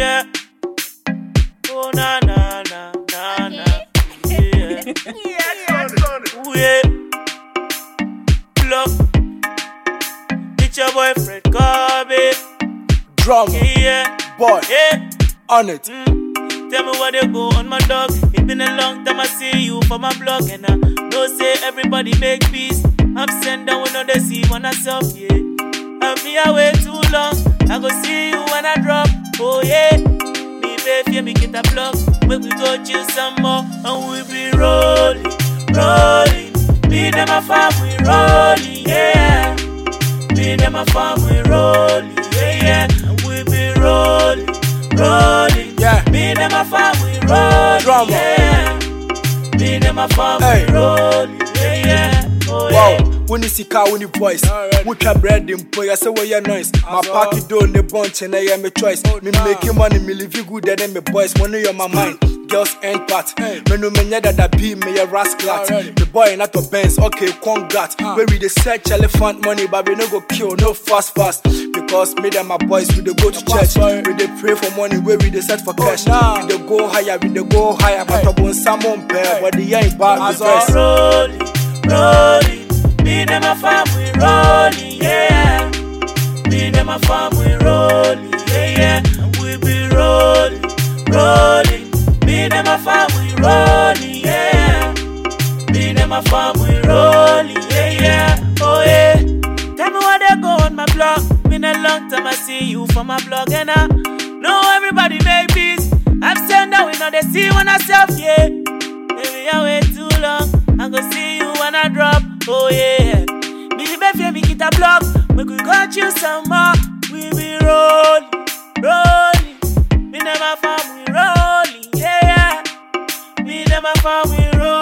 yeah. Oh na na na na na. Yeah. Ooh, yeah. Look, it's your boyfriend, Kobe. Drama, Yeah, boy, yeah. on it. Mm. Tell me what they go on my dog. It been a long time I see you for my blog, and I know say everybody make peace. I'm sent down when they see one myself, yeah. I've been away too long. I go see you when I drop. Oh yeah, me baby, me get a block. Make we go chill some more, and we be rolling, rolling. Me them a farm, we rolling, yeah. Me them a farm, we rolling, yeah, yeah. And we be rolling, rolling. Yeah. Me them a farm, we rolling, Drama. yeah. Me them a farm, Hey. we rolling, yeah, yeah. Oh Wow, yeah. when you see car, when you voice, Alright. wotwa bread mpo yɛ sɛ wɔyɛ noise ma As party well. do ne bɔnkye na ɛyɛ me choice me nah. make money me live you good than me boys money on my mind girls end part Hey. me no menyɛ dada bi meyɛ rasclat Already. me boy not to Benz okay congat Ah. where we dey search elephant money but we no go kill no fast fast because me and my boys we dey go to Yeah, church boy. we dey pray for money where we dey set for cash nah. we dey go higher we dey go higher but Hey. ɔbɔ nsam mpɛ Hey. but the ain't bad As the best. rolling, rolling. Me them a farm, we rolling, yeah. Me them a farm, we rolling, yeah, yeah. And we be rolling, rolling. Me them a farm, we rolling, yeah. Me them a farm, we rolling, yeah, yeah. Oh yeah. Tell me what they go on my blog. Been a long time I see you for my blog, and I know everybody make peace. I'm saying that we know they see when I self, yeah. Baby, I wait too long. I go see you when I drop. Oh yeah. Me baby, me get a block. Make we go chill some more. We be rolling, rolling. Me never farm, we rolling. Yeah, yeah. Me never farm, we rolling.